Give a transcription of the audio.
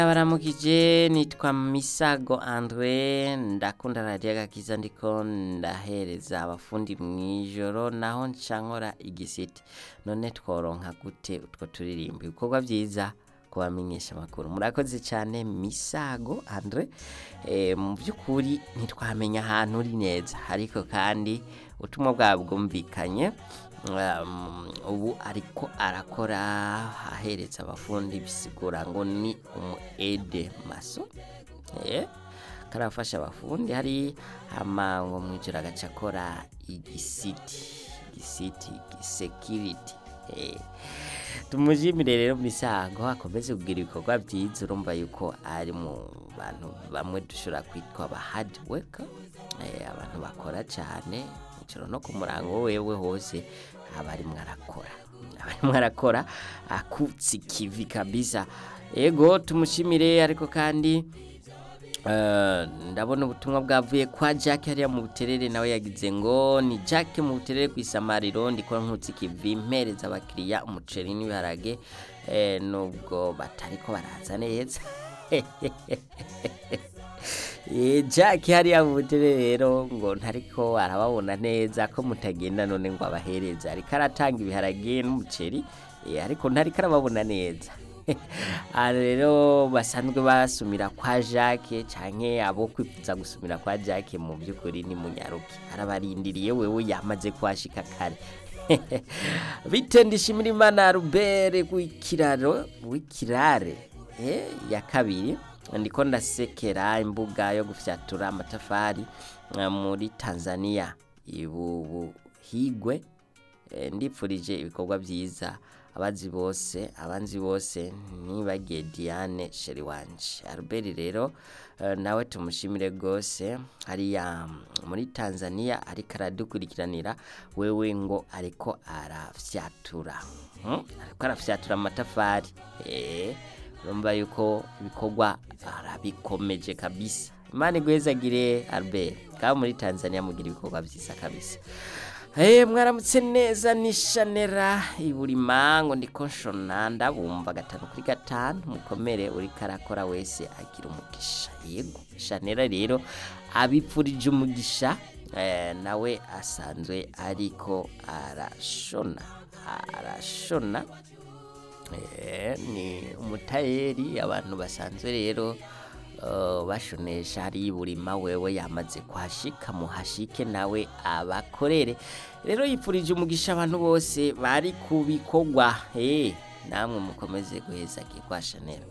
abaramukije nitwa misago andre ndakunda radiyo agakiza ndiko ndahereza abafundi mw'ijoro naho nca nkora igisiti none tworonka gute utwo turirimbo ibikorwa vyiza kubamenyesha amakuru murakoze cyane misago andre e, mu by'ukuri ntitwamenya ahantu uri neza ariko kandi ubutumwa bwabo bwumvikanye um, ubu ariko arakora ahereza abafundi bisigura ngo ni umu ede maso eh karafasha abafundi hari hama ngo mwijoro agaca akora igisiti igisiti security eh tumujimire rero misago akomeze kugira ibikorwa byiza urumva yuko ari mu bantu bamwe dushobora kwitwa aba hard worker eh, abantu bakora cyane ijoro no ku murango wewe hose aba arimwo arakora aba arimwo arakora akutse ikivi kabisa ego tumushimire ariko kandi Eh, ndabona ubutumwa bwavuye kwa Jack hariya mu buterere nawe yagize ngo ni Jack mu buterere ku isamariro ndiko nkutse ikivi mpereza abakiriya umuceri n'ibiharage eh, nubwo batariko baraza neza Eh, Jack hariya mu buterere rero ngo ntariko arababona neza ko mutagenda none ngo abahereza ariko aratanga ibiharage n'umuceri eh, ariko ntariko arababona neza aha rero basanzwe basumira kwa Jacques canke abo kwifuza gusumira kwa Jacques mu by'ukuri ni munyaruki arabarindiriye wewe yamaze kuhashika kare bite ndishimira imana Robert w'ikiraro w'ikirare eh, ya kabiri ndiko ndasekera imbuga yo gufyatura amatafari eh, muri Tanzania ibubuhigwe Eh, ndipfurije ibikorwa byiza abazi bose abanzi bose ntibagiye Diane sheri wanje Albert rero eh, nawe tumushimire gose hariya muri Tanzania ariko aradukurikiranira wewe ngo ariko arafyatura hmm? ariko arafyatura amatafari eh urumva yuko ibikorwa arabikomeje kabisa imana igwezagire Albert kaba muri Tanzania mugira ibikorwa byiza kabisa Hey, mwaramutse neza ni shanera iburima ngo ndiko nshona ndabumva gatanu kuri gatanu mukomere uri karakora wese agira umugisha yego shanera rero abipfurije umugisha eh, nawe asanzwe ariko arashona arashona eh, ni umutayeri abantu basanzwe rero Uh, bashonesha hari burima wewe yamaze kuhashika muhashike nawe abakorere rero yipfurije umugisha abantu bose bari ku bikorwa eh namwe mukomeze guheza kwa Chanel